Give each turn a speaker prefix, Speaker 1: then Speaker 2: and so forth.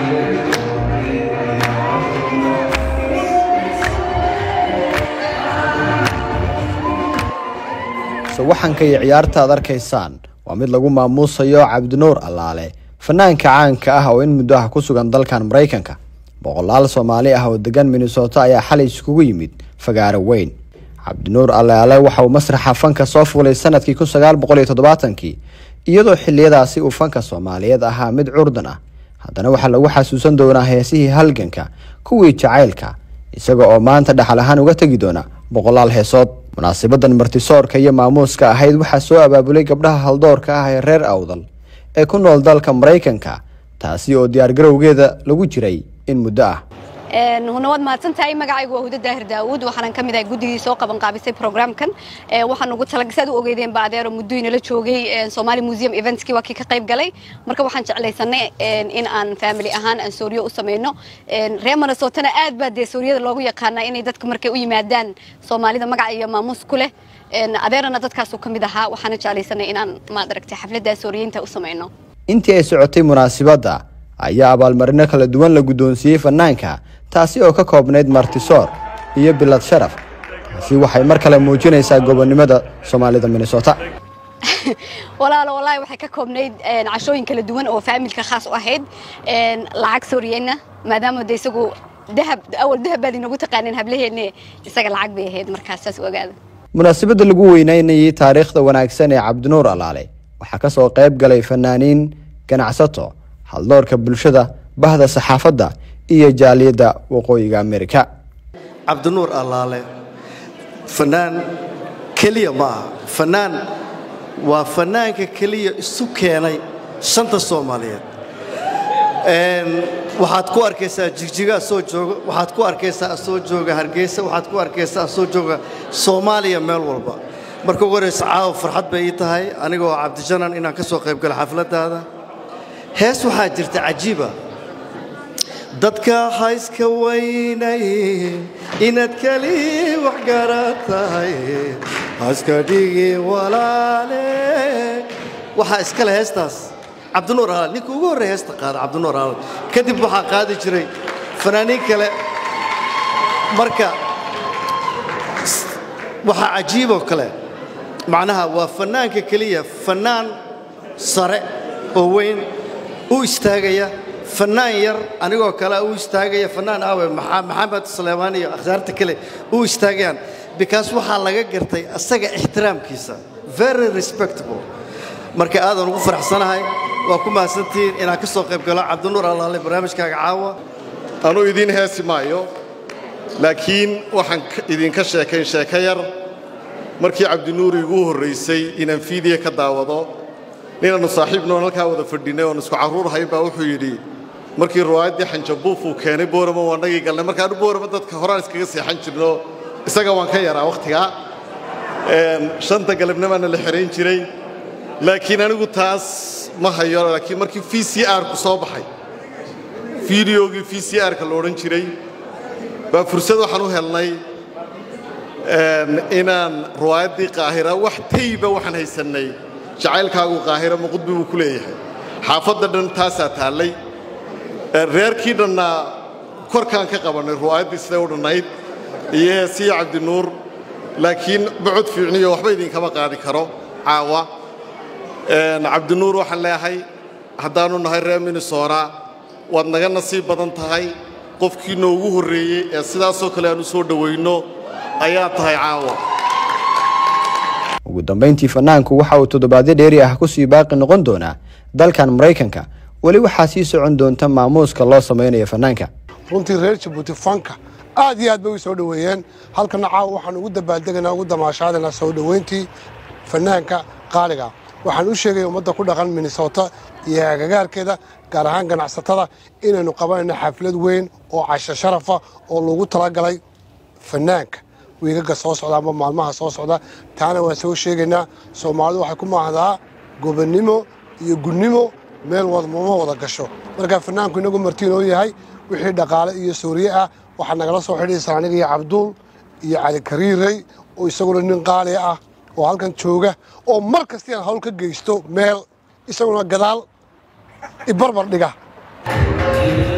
Speaker 1: sawaxanka iyo ciyaarta aad arkaysaan waa mid lagu maamuusayo cabdinuur allaale fanaanka caanka ah oo in muddo ah ku sugan dalkan maraykanka boqolaal soomaali ah oo degan minnesota ayaa xalay iskugu yimid fagaaro weyn cabdinuur allaale waxa uu masraxa fanka soo fuulay sanadkii kun sagaal boqol iyo toddobaatankii iyadoo xiliyadaasi uu fanka soomaaliyeed ahaa mid curdan ah haddana waxaa lagu xasuusan doonaa heesihii halganka kuwii jacaylka isaga oo maanta dhaxal ahaan uga tegi doona boqolaal heesood munaasibadan martisoorka iyo maamuuska ahayd waxaa soo abaabulay gabdhaha haldoorka ah ee reer awdal ee ku nool dalka maraykanka taasi oo diyaargarowgeeda lagu jiray in muddo ah
Speaker 2: hunawad mahadsantahay magacaygu waa huda daahir daawuud waxaanan ka mid ahay guddigii soo qaban qaabisay programkan waxaan ugu tala saad u ogeydeen ba adeero muddo inala joogay Somali Museum eventski waa kii ka qayb galay marka waxaan jeclaysanay in aan family ahaan aan sooriyo u sameeyno reer Minnesota aad baa dee sooriyada loogu yaqaanaa inay dadka markay u yimaadaan Soomaalida magac iyo maamuus ku leh adeerana dadkaas uu ka mid ahaa waxaan jeclaysanay in aan maad aragtay xafladda sooriyeynta u sameeyno
Speaker 1: intii ay socotay munaasibadda ayaa abaalmarino kala duwan la guddoonsiiyey fanaanka taasi oo ka koobnayd martisoor iyo bilad sharaf taasi waxay mar kale muujinaysaa gobonnimada soomaalida minnesota
Speaker 2: walaalo wallaahi waxay ka koobnayd cashooyin kala duwan oo faamilka khaas u ahayd lacag sooriyeyna maadaama de isagu dahab awal dahab baad inagu taqaaneen hablaheenne isaga lacag bay ahayd markaas saas u ogaada
Speaker 1: munaasabadda lagu weynaynayay taariikhda wanaagsan ee cabdinuur allaale waxaa ka soo qayb galay fanaaniin ganacsato haldoorka bulshada bahda saxaafadda iyo jaaliyadda waqooyiga amerika
Speaker 3: cabdinuur allaale fanaan keliya ma aha fanaan waa fanaanka keliya isu keenay shanta soomaaliyeed waxaad ku arkaysaa jigjiga asoo jooga waxaad ku arkaysaa asoo jooga hargeysa waxaad ku arkaysaa asoo jooga soomaaliya meel walba marka ugu horeysa caawa farxad bay ii tahay aniga oo cabdijanan inaan ka soo qayb galo xafladdaada hees waxaa jirta cajiiba dadka hayska weynay inaad keli wax garan tahay haska dhigi walaale waxaa iskale heestaas cabdinuur alaal ninka ugu horreya heesta qaada cabdinuur alaal kadib waxaa qaadi jiray fanaaniin kale marka waxaa cajiiboo kale macnaha waa fannaanka keliya fannaan sare oo weyn u istaagaya fannaan yar anigoo kale u istaagaya fannaan aawe maxamed suleymaan iyo akhyaarta kale u istaagayaan because waxaa laga gartay asaga ixtiraamkiisa very respectable marka aadan ugu faraxsanahay waa ku mahadsantihiin inaan ka soo qayb galo cabdinuur allaale barnaamijkaaga caawa
Speaker 4: anuu idiin heesi maayo laakiin waxaan idinka sheekayn sheeko yar markii cabdinuur igu horraysay inaan fiidiya ka daawado ninaannu saaxiibnoon halkaa wada fadhinnay oon isku carruur hayn baa wuxuu yidhi markii riwaayaddii xanjabuuf uu keenay boorama waa nagii galnay markaanu boorama dadka horaan iskaga seexan jirno isaga waan ka yaraa wakhtigaa shanta galabnimaana la xirayn jiray laakiin anigu taas ma hayo laakiin markii v c r-ku soo baxay fideogii v c r-ka la odhan jiray baa fursad waxaan u helnay inaan riwaayaddii qaahira wax tayba waxaan haysannay jacaylkaagu qaahira muqudbi buu ku leeyahay xaafadda dhan taasaa taallay reerkii dhanna korkaan ka qabannay riwaayaddii siday u dhannayd iyo heesiya cabdinuur laakiin bacod fiicniyo waxba idinkama qaadi karo caawa cabdinuur waxaan leeyahay haddaannu nahay reer minnesora waad naga nasiib badan tahay qofkii noogu horreeyey ee sidaasoo kale aan u soo dhowayno ayaa tahay caawa
Speaker 1: ugu dambayntii fanaanku waxa uu toddobaadyo dheeri ah kusii baaqi noqon doonaa dalkan maraykanka weli waxaa sii socon doonta maamuuska loo samaynayo fanaanka
Speaker 5: runtii reer jabuuti fanka aad iyo aad bay u soo dhoweeyeen halkana caawa waxaan ugu dabaaldeganaa ugu damaashaadaynaa soo dhoweyntii fanaanka qaaliga waxaan u sheegaya ummadda ku dhaqan minnesota iyo agagaarkeeda gaar ahaan ganacsatada inaynu qabanayno xaflad weyn oo casho sharafa oo lagu talagalay fanaanka wiigaga soo socda ama maalmaha soo socda taana waan soo sheegaynaa soomaalidu waxay ku maahdaa gobonnimo iyo gunnimo meel wadmama wada gasho markaa fanaanku inagu martiinoo yahay wixii dhaqaale iyo sooriye ah waxaa nagala soo xidhiaysaa aniga iyo cabduul iyo cali kariirey oo isaguna nin qaali ah oo halkan jooga oo mar kastii aan hawl ka geysto meel isaguna gadaal ibarbar dhiga